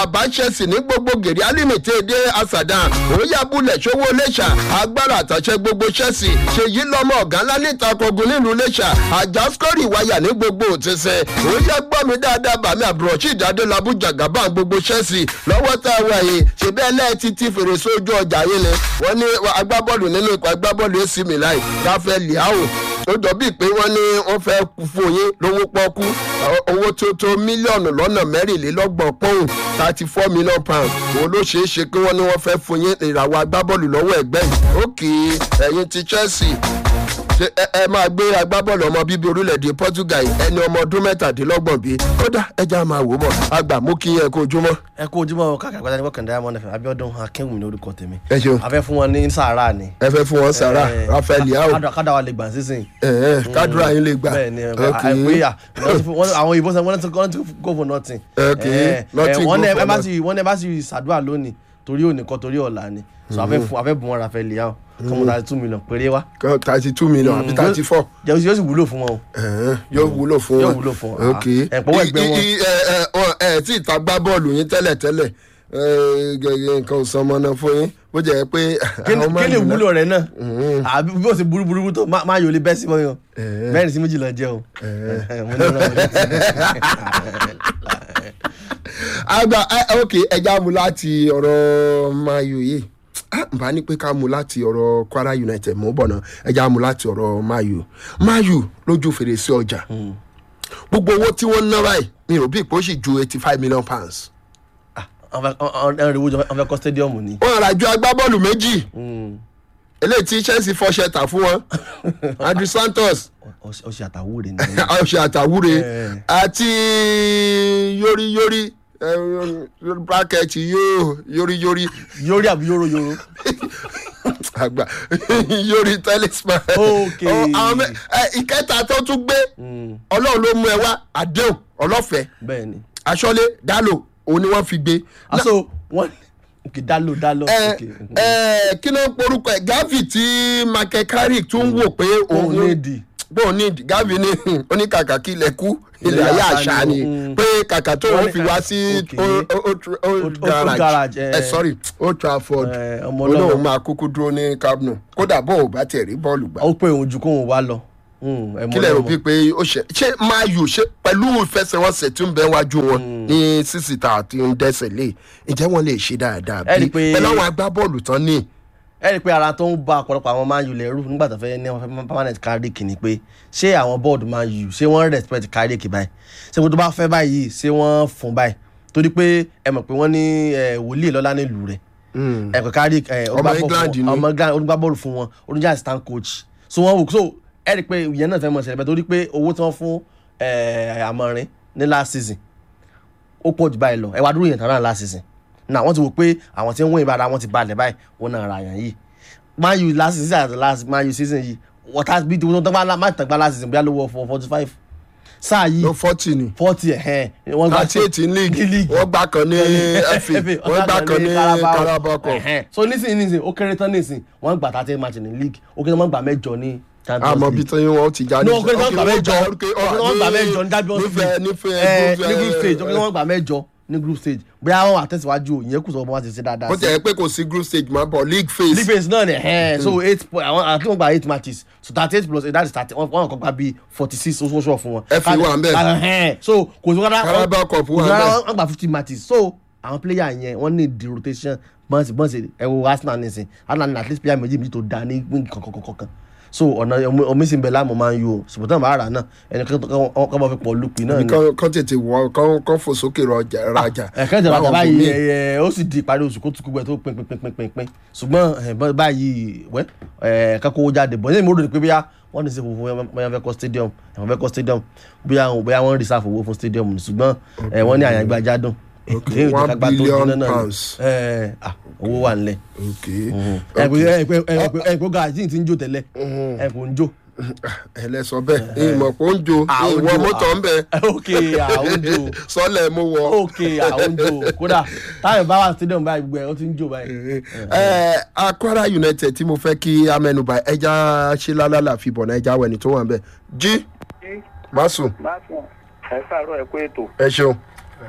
bàbá chelsea ní gbogbo gèrè alímìtì èdè asadan òyàbúlẹ̀ ṣòwò lẹ́ṣà agbára àtàṣe gbogbo chelsea ṣèyí lọ́mọ ọ̀gá ńlá níta kogun nílùú lẹ́ṣà àjàskórì wáyà ní gbogbo òtísẹ́ òyà gbọ́ mi dáadáa bàmí àbúrọ̀ṣì ìdádọ́làbù jàgàbá gbogbo chelsea lọ́wọ́ tá a wà yìí ṣèbí ẹlẹ́ẹ̀tì ti fèrèsé ojú ọjà yìí ni wọ́n ní agbábọ́ọ̀lù nínú ikọ̀ agbábọ́ọ̀lù ac milan rafael liao ó jọ bíi pé wọ́n ní wọ́n fẹ́ fún yín lówó pọ́kú owó tó tó mílíọ̀nù lọ́nà mẹ́rìnlélọ́gbọ̀n pọ́ùn thirty four million pounds òun ló ṣeé ṣe pé wọ́n ní wọ́n fẹ́ fún yín ìràwọ̀ agbábọ́ọ̀lù lọ́wọ́ ẹ̀gbẹ́ yìí ókè ẹ̀yin ti chelsea ṣe ẹ ẹ máa gbé agbábọ́ọ̀lù ọmọ bíbí orílẹ̀-èdè portugal ẹni ọmọ ọdún mẹ́tàdínlọ́gbọ̀n bíi kódà ẹja máa wò bọ̀ àgbà mú kí yẹn kó ojúmọ́. ẹ kú ojúmọ́ káàkiri àgbàdá ní wọ́kàn diamond fm abiodun akínwùmí ní orúkọ tèmi. ẹ ṣeun a fẹ́ fún wọn ní sahara ni. ẹ fẹ́ fún wọn sara Eh, rafael yao kádà- kádà wa lè gbà sísìn. kádùrà yín lè gbà bẹ́ẹ̀ ni ok àìpéyà àwọn òyìnbó sọ wọ́n ti wọ́n ti go for nothing. Ok, Eh, eh, nothing wọ́n go ní for ẹ bá sì wọ́n ní ẹ bá sì ṣàdúrà lónìí torí òní kan torí ọ̀la ni so a fẹ́ fún a fẹ́ bùn wọn rafael yao kọ́mọ thirty two million péré wa. thirty two million àbí thirty four jẹ́ yóò sì wúlò fún wọn o. yóò wúlò fún Yóò wọn wúlò fún wọn. ok Ah, ẹ̀ pọ̀wọ́ ẹgbẹ́ I- wọn. i- ẹ ẹ ọ- ẹ tí ìta gbá bọ́ọ̀lù yín tẹ́lẹ̀ tẹ́lẹ̀ ẹ, gẹ́gẹ́ nǹkan ò sọmọ náà fún yín bó jẹ́ pé kí ni- àwọn kí ni Man U ìwúlò rẹ náà àbí bí ó ṣe burú burú tó má má yòó lé bẹ́ẹ̀ sí mọ́ yàn Eh. mẹ́rin sí méjìlá jẹ́ o. mo ní ọ̀rọ̀ mi létí. àgbà ẹ, ok ẹja mu láti ọ̀rọ̀ mayu yìí Ah, n bá ní pé ká mu láti ọ̀rọ̀ kwara united mú bọ̀ náà ẹja mu láti ọ̀rọ̀ mayu mayu lójú fèrèsé ọjà gbogbo owó tí wọ́n ń ná báyìí mi ò bí ìpò sì ju eighty five million pounds Ah, wọ́n fẹ́- wọ́n- wọ́n rí owó jọ wọ́n fẹ́ kọ́ stadium ni. wọ́n rà ju agbábọ́ọ̀lù méjì Mm. eléyìí tí chelsea fọṣẹ tà fún wọn andrew santos Ọ- ọ ṣe àtàwúre ni. ọṣẹ àtàwúre Eh. àti yóríyórí bracket yóò yóríyórí yorí àbí yóró yóró. àgbà yórí talisman. Ok. Ọ, àwọn mẹ- ẹ, ìkẹta tó tún gbé Mm, ọlọ́run ló mú ẹ wá àdéhùn ọlọ́fẹ̀ẹ́ bẹ́ẹ̀ ni. aṣọ́lé dálò òun ni wọ́n fi gbé. aso wọ́n ok dalo dalo. ẹ ok. ẹ kí ló ń porúkọ ẹ gavi tí michael carrick tún wò pé òun òun ní di. bóun ní gavi ní oníkàkà kí ilẹ̀ kú ilẹ̀ Ilẹ̀ ayé àṣà àṣà ni, ni mm. pé kàkà tó Wọ́n wọ́n ní fi ká- wá sí ok. Old- Old- Old Old garage garage, ẹ eh. sorry old trafford Eh, ọmọ olóhùn ọlọ́run. máa kúkú dúró ní cabno kódà bó o bá tiẹ̀ rí bọ́ọ̀lù gbà ó pé òun ju kóun wá lọ. Mm, ẹ mọ kílẹ̀ rò lọ́mọ. bíi pé ó ṣe ṣé máa yù ṣe pẹ̀lú ìfẹsẹ̀wọnsẹ̀ tí ń bẹ wájú wọn ní sísìtà àti ń dẹ́sẹ̀ lé ǹjẹ́ wọ́n lè ṣe dáadáa Ẹ rí bí i pé- pẹ̀lú àwọn agbábọ́ọ̀lù tán ní. ẹ rí i pé ara tó ń bá ọ̀pọ̀lọpọ̀ àwọn man u lẹ́rù nígbà tó fẹ́ ní wọn fẹ́ permanent carrick ni pé ṣé àwọn bọ́ọ̀dù man u ṣé wọ́n respect carrick báyìí ṣé wọ́n tó bá fẹ́ báyìí ṣé wọ́n fún báyìí torí pé ẹ mọ̀ pé wọ́n ní eh, wòlíì lọ́lá nílùú rẹ̀ ẹ pé carrick eh, ó Ọmọ gbá bọ́ọ̀lù England fún- ni. ọmọ england olùgbà bọ́ọ̀lù fún wọn oníjà assistant coach so wọ́n wò so ẹ rí i pé ìyẹn náà fẹ́ mọ̀ ṣẹlẹ̀ bẹ́ẹ̀ torí pé owó tí wọ́n fún eh, àmọ̀rin ní last season ó pọ̀ jù báyìí lọ ẹ wá dúró yẹn tán náà last season náà wọ́n ti wò pé àwọn tí ń wọ́n ìbára wọn ti balẹ̀ báyìí wọ́n náà ra àyàn yìí man u last season àti last man u season yìí water bí tí wọ́n tán bá má tàn gbá last season bí wọ́n lówó for forty five sáà yìí ló fọ́tì ni forty ẹ̀hẹ́n wọ́n gbá thirty eight in league League. wọ́n gbà kan ní fa wọ́n gbà kan ní carabao cup Ẹ̀hẹ́n. so nísìnyí nísìnyí ó kéré tán nísìnyí wọ́n gbà thirty match ní league ó kéré tán wọ́n gbà mẹ́jọ ní champions àmọ́ bí league tí wọ́n ti jáde. ní ọkùnrin tó ń gbà mẹ́jọ ọkùnrin tó ń gbà mẹ́jọ ní champions nífẹ̀ẹ́ league nífẹ̀ẹ́ ẹ̀ ní group stage ọkùnrin tó ń gbà mẹ́jọ ní group stage bóyá wọn àtẹ̀síwájú ìyẹn kù sọ wọn ti ṣe dáadáa ó tẹ̀ pé kò sí group stage máa bọ̀ league phase. league phase náà ni ẹ̀hẹ́n so eight point àwọn àti wọn gba eight matches so thirty eight plus eight that is thirty one one kan gba bíi forty six oṣooṣù fún wọn. FA wà ńbẹ̀. ẹ̀hẹ́n so kò sí rárá Carabao Cup wà kò sí rárá ńbẹ̀. wọn gba fifty matches so àwọn player yẹn wọn ní the rotation bọ́ǹsì bọ́ǹsì ẹ wo arsenal nísìn arsenal ní at least player méjì méjì tó da ní wing kankankankan so ọ̀nà omi sì ń bẹ láàmú máa ń yọ ṣùgbọ́n tí wọ́n bá rà náà ẹni kan bá fi pọ̀ lùpì náà ni kán kán tètè wọ kán kán fò sókè rọjà rajà. ẹ̀kẹ́ ìjọba Báwọn báyìí bòmíì. ẹ̀ ó sì di ìparí oṣù kó tukú gbẹ tó pin pin pin pin pin pin ṣùgbọ́n ẹ̀, bá- báyìí wẹ́ ẹ̀ kákó jáde bọ̀ ní mo rò ní pé bóyá wọ́n ní sí fòfò bóyá fẹ́ kọ́ stadium ẹ̀wọ̀n fẹ́ kọ́ stadium bóyá wọn bóyá wọ́n reserve owó fún stadium ni ṣùgbọ́n ẹ̀ wọ́n ní àyàngbá jádùn Okay, Èyí ò jẹ́ one ká gbá tó billion jiná náà ni. pounds. ẹ̀ ah, owó wà nílẹ̀ ok ẹ̀ pé ẹ̀ pé ẹ̀ pé ẹ̀ pé gàjí ti ń jó tẹ́lẹ̀ ẹ̀ kò ń jó ẹlẹsọ bẹẹ ìmọ̀ pé ó ń jo Ah, ó ń ìwọ jó, mọ́tò ń bẹ ok àwọn ń jó sọlẹ̀ mo wọ. ok àwọn ń jó kódà táyọ̀ bá wà stadium báyìí gbogbo ẹ̀ ó ti ń jó báyìí. ẹ akwara united tí mo fẹ́ kí amẹnuba ẹja ṣe lálálà fi bọ̀ náà ẹja wẹ̀ni tó wà ń bẹ̀ jí masu Máṣe ẹ káàárọ̀ ẹ kú ètò ẹ ṣeun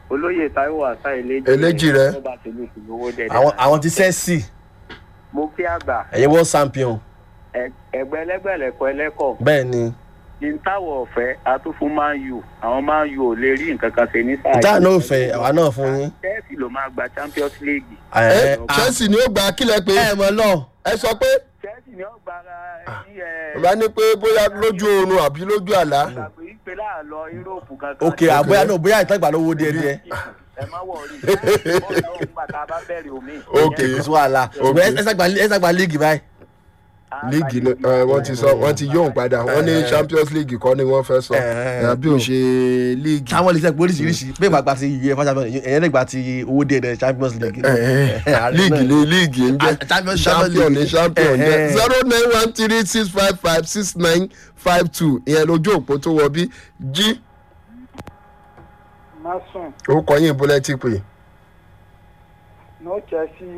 olóyè taiwo asa eléjì Eléjì rẹ. tó bá ti lù kù lówó dẹdẹ àwọn àwọn ti sẹ́ẹ̀sì mo kí àgbà ẹ̀yin world champion ẹ- ẹgbẹ́ ẹlẹ́gbẹ̀lẹ́kọ ẹlẹ́kọ̀ bẹ́ẹ̀ ni kí n táwọ̀ ọ̀fẹ́ atúfún man u àwọn man u ò lè rí nǹkan kan ṣe ní sáà ìta yìí. náà fẹ́ àwa náà fún yín. chelsea ló máa gba champions league ẹ ẹ chelsea ni ó gba kílẹ̀ pé ẹ mọ̀ lọ. ẹ sọ pé chelsea ni ó gbára ní ẹ bá ní pé bóyá lójú oorun àbí lójú àlá gbàgbé ìpè láàlọ́ yúróòpù kankan ok àbóyá náà bóyá ìtàgbà lówó díẹ̀ díẹ̀. ẹ má wọrí bọ́ọ̀lù náà ń gbà tá a bá bẹ̀rẹ̀ omi. Ok. kò sí wàhálà ṣùgbọ́n ẹ ṣàgbà ẹ ṣàgbà líìgì báyìí. líìgì ni ẹ, wọ́n ti sọ wọ́n ti yóò padà wọ́n ní champions league kọ́ ni wọ́n fẹ́ sọ Eh. àbí ò ṣe líìgì. táwọn lè sẹ́gbẹ́ oríṣiríṣi bẹ́ẹ̀ máa gba ti uefa champions ẹ̀yẹ́ lè gba ti owó díẹ̀ díẹ̀ champions league. líìgì ni líìgì ń Ah, jẹ́ Champions- champion ni Champions champion League. jẹ́ Eh, eh. zero nine one three six five five six nine five two ìyẹn lójú òpó tó wọ bí jí mason orúkọ yín ìbúlẹ̀ ti pè no chelsea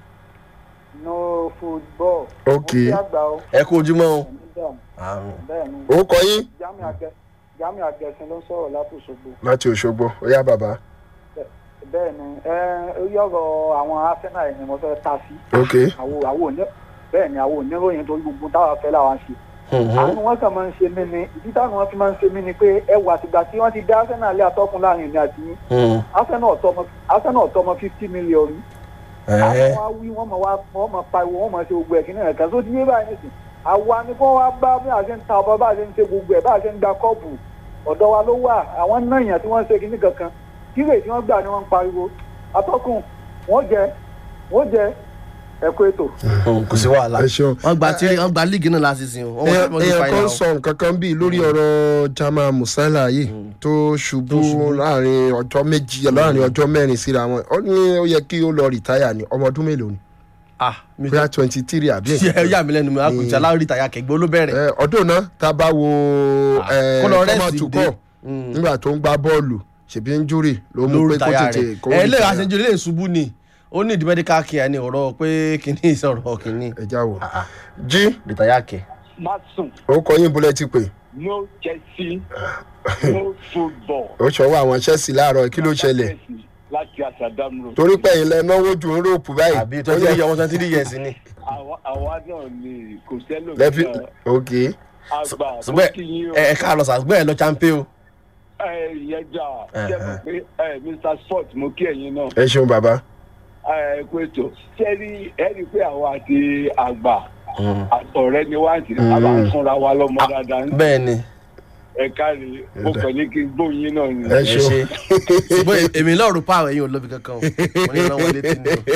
no football. Ok. mo fi àgbà o ẹ kú ojúmọ́ o. ẹ̀mí dààmú bẹ́ẹ̀ ni orúkọ yín jami agẹ jami agẹsìn ló ń sọ̀rọ̀ látòṣogbo láti òṣogbo ó yá bàbá bẹ́ẹ̀ ni ẹ orí ọ̀rọ̀ àwọn arsenal yìí ni mo fẹ́ ta sí ok àwọn àwọn òní bẹ́ẹ̀ ni àwọn oníròyìn torí gbogbo táwa fẹ́ làwọn ṣe àánú wọn kàn máa ń ṣe mí ni ìdí táwọn wọn fi máa ń ṣe mí ni pé ẹ wà tìgbà tí wọ́n ti dá arsenal lé atọ́kùn láàrin ìrìn àti yín arsenal ọ̀tọ́mọ arsenal ọ̀tọ́mọ fifty million rí àwọn wá wí wọ́n mọ̀ wá wọ́n mọ̀ pariwo wọ́n mọ̀ ṣe gbogbo ẹ̀ kí ní ẹ̀ka tó ti yé báyìí nìsín àwa ni kó wá bá bí a ṣe ń ta ọba bá a ṣe ń ṣe gbogbo ẹ̀ bá a ṣe ń gba kọ́ọ̀bù ọ̀dọ̀ wa ló wà àwọn náà yàn tí wọ́n ń ṣe kíní kankan kíre tí wọ́n gbà ni wọ́n ń pariwo atọ́kùn wọ́n jẹ wọ́n jẹ ẹ̀kọ́ ètò. kò sí wàhálà. ẹ ṣeun wọ́n gba tí wọ́n gba líìgì náà láti sìn o. wọ́n wọ́n ti èèyàn fa kan ìyá sọ nǹkan kan bíi lórí ọ̀rọ̀ jama musala yìí tó ṣubú láàrin ọjọ́ méjì láàrin ọjọ́ mẹ́rin síra wọn ó ní ó yẹ kí ó lọ rìtáyà ní ọmọ ọdún mélòó ni ah mi bóyá twenty three àbí ṣe ẹ yà mí lẹ́nu mi àkùnjẹ aláwọ̀ ìtàyà kẹgbẹ́ olóbẹ̀rẹ̀. ẹ ọdún náà tá a bá wo ẹ kó lọ rest Thomas dé. Tuchel Mm. nígbà tó ń gbá bọ́ọ̀lù ṣèbí ń júrì ló mú lórí pé kó ìtàyà tètè rẹ̀ kó ẹ lè retire. aṣojú ilé ìṣubú ni ó ní ìdí medical care ni ọ̀rọ̀ pé kìíní ìsọ̀rọ̀ kìíní. ẹ já wò jí ìtàyà kẹ. Mason, orúkọ yín bólẹ̀ ti pè no Chelsea, no football. ó ṣọwọ́ àwọn Chelsea láàárọ̀ kí ló ṣẹlẹ̀ Láti Asadam Road. torí pé ilẹ̀ náwó ju ń ròpù báyìí àbí twenty three ọmọ twenty three years ni. Àwa àwa náà ni kò sẹ́lò lẹ́fí náà. ok Àgbà mo ṣùgbọ́n kí yín o. ẹ ẹ ká lọ sàgbẹ́ ẹ lọ champion o. Ẹ yẹn jà. Eh, Ṣé mo pé ẹ Mr Sport mo kí ẹ̀yin náà. ẹ ṣeun bàbá Ẹ kú ètò. Ṣé rí ẹ rí i pé àwa àti àgbà ọ̀rẹ́ ni wá àti àbá ń fúnra wa lọ́mọ dáadáa. bẹ́ẹ̀ ni Ẹ káre, mo kàn ní kí n gbóyin náà ni. ẹ ẹ ṣeun ṣe ṣùgbọ́n èmi náà rò pa àwọn ẹ̀yìn olóbi kankan o mo ní ìrànwọ́ létí ni o.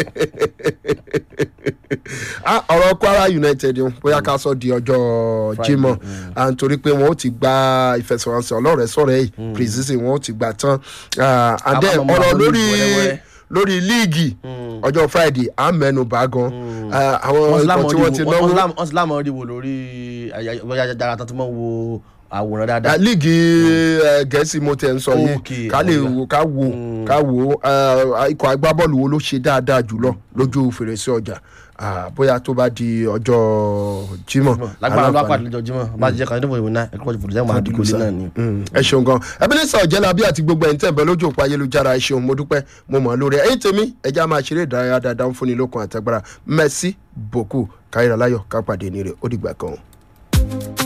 Ah, ọ̀rọ̀ Kwara United ń bóyá ká sọ di ọjọ́ Jímọ̀ à ń torí pé wọn ó ti gba ìfẹsẹ̀wọnsẹ̀ ọlọ́rẹ̀ sọ̀rọ̀ yìí precision wọn ó ti gbà tán Ah, and then Ká má mọ ọ̀rọ̀ àwọn lórí wẹ́rẹ́wẹ́rẹ́. lórí líìgì ọjọ́ Friday à ń mẹ́nu bá gan Ah, àwọn wọ́n ti ikọ̀ tí wọ́n ti náwó wọ́n ti lámọ̀ rí wo lórí ayájára tó ti mọ̀ wo àwòrán Ah, dáadáa. líìgì eh, gẹ̀ẹ́sì mo tẹ̀ ń sọ Ok, yìí ká lè ọ̀gá. wo ká wo ká wo ah, ikọ̀ agbábọ́ọ̀lù wo ló ṣe dáadáa jùlọ lójú fèrèsé ọjà Ah, bóyá tó bá di ọjọ́ Jímọ̀ lágbára ló aláǹfààní. pàdé lójoojúmọ́ bá jẹ́ kan níbo ìwé náà ẹ̀kọ́ ìfòdù sẹ́wọ̀n àdìgbò lé náà ni. Mm, ẹ ṣeun gan Ebenezer Ọ̀jẹ́lábí àti gbogbo ẹ̀yin tẹ̀ ń bẹ lójú òpó ayélujára ẹ ṣeun mo dúpẹ́ mo mọ̀ ọ́ lórí ẹ̀yin tèmi ẹja máa ṣeré ìdárayá dáadáa ń fúnni lókun àtàgbára merci beaucoup káyọ̀rọ̀ láyọ̀ ká pàdé ní rẹ̀ ó dìgbà kan.